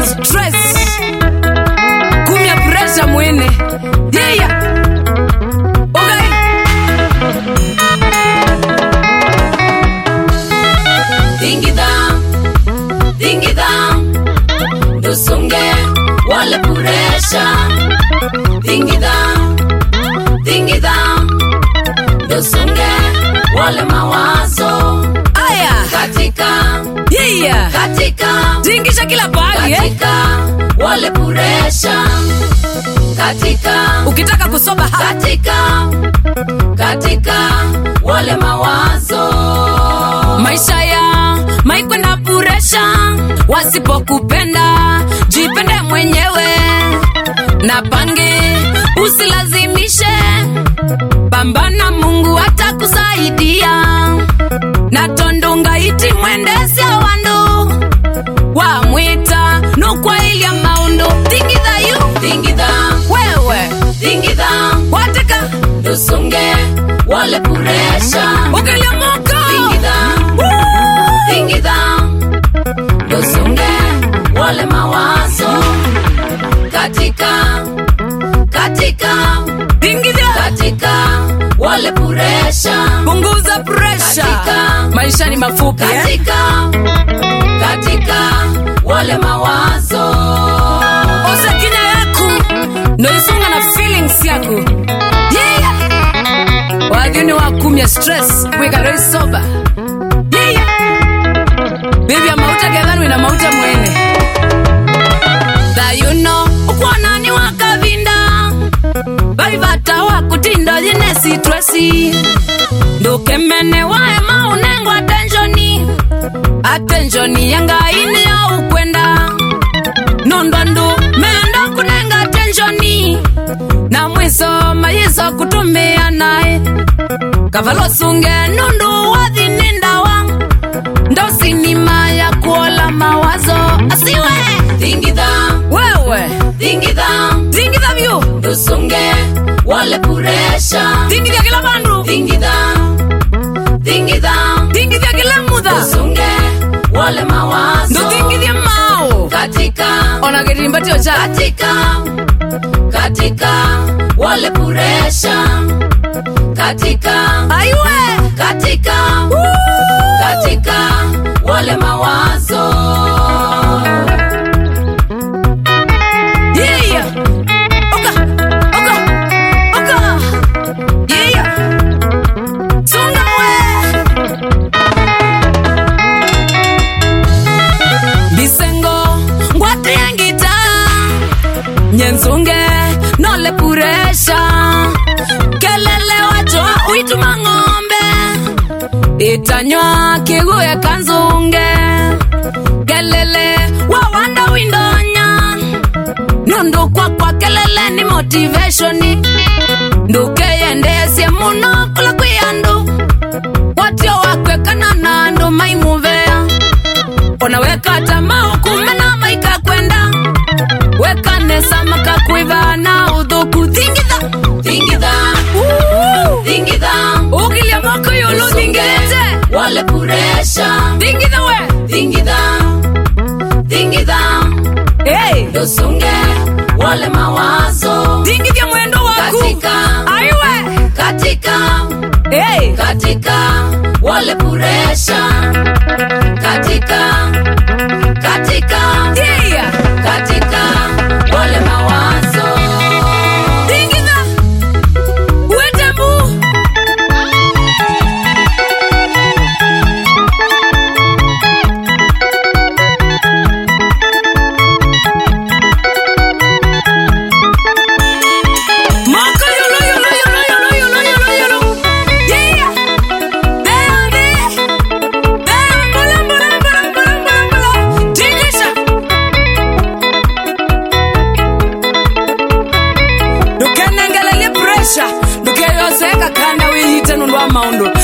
stress kumya pressure mwene yeah okay Dingida, dingida, dusunge wale puresha. Dingida, dingida, dusunge wale mawazo. aya Katika, yeah katika, tingisha kila pahali eh? katika wale puresha. Katika, ukitaka kusoba hapa katika, katika wale mawazo. maisha ya maikwenda puresha wasipokupenda jipende mwenyewe na pange usilazimishe pambana mungu atakusaidia na tondunga iti mwendesya wandu wamwita nukwailia maundu thingitha yu Dingida, wewe dingida, wateka dusunge wale puresha. ukiliomoka Dingida, dingida, dusunge wale mawazo. Katika, katika, thingitha katika wale puresha. punguza presha Katika- maisha ni mafupi eh? Katika, katika wale mawazo. oza kinya yaku noisunga na feelings yaku yeah. wathini wakumya stress wikaroi soba yeah. bibi amauta gethanwi na mauta mwene thayuno ukwonani wakavinda vaivata wakutinda yine sitresi ndukemene wae maunengo atenshoni atenshoni yangaini ya ukwenda nondwandu menda kunenga tenshoni na mwiso mayiso kutumia naye kavalosunge nundu wathinindawa ndosinima ya kuola mawazo asiwe Dingida, wewe dingida, tingitha vyu dusunge wale puresha. tingithya kila vandu Dingida, dingida, tingithya kila mutha dusunge wale mawazo. ndutingithye mao Katika, ona kirimbatio cha katika, katika wale puresha. Katika, aiwe katika, katika wale mawazo. Yeah. Oka. Oka. Oka. Yeah. Sunga we. Bisengo ngwate yangita nyenzunge nole puresha kelele wacho uituma ng'ombe itanywa kiguya kanzunge kelele wawanda windonya nundu kwakwa kelele ni motivationi ndukeyendesye muno kula kwi andu watio wakwekana na andu maimuvea ona wekata maukumena maika kwenda wekanesa makakwiva na uthuku thingitha Dingida, dingida, ukilia moko yulu thingilite wale puresha. thingitha we Dingida, dingida, hey. dusunge wale mawazo. thingithya mwendo waku Katika, aiwe katika, hey. katika wale puresha. Katika, katika, yeah. katika wale mawazo. thingitha wetembu moko yulu yulu yulu yulu yulu yulu yulu yeah. Beande. Beambula, mbula, mbula, mbula, mbula, mbula. Tingisha. ndukenengelelie presha ndukeyoseka kanda wihite nundu wa maundu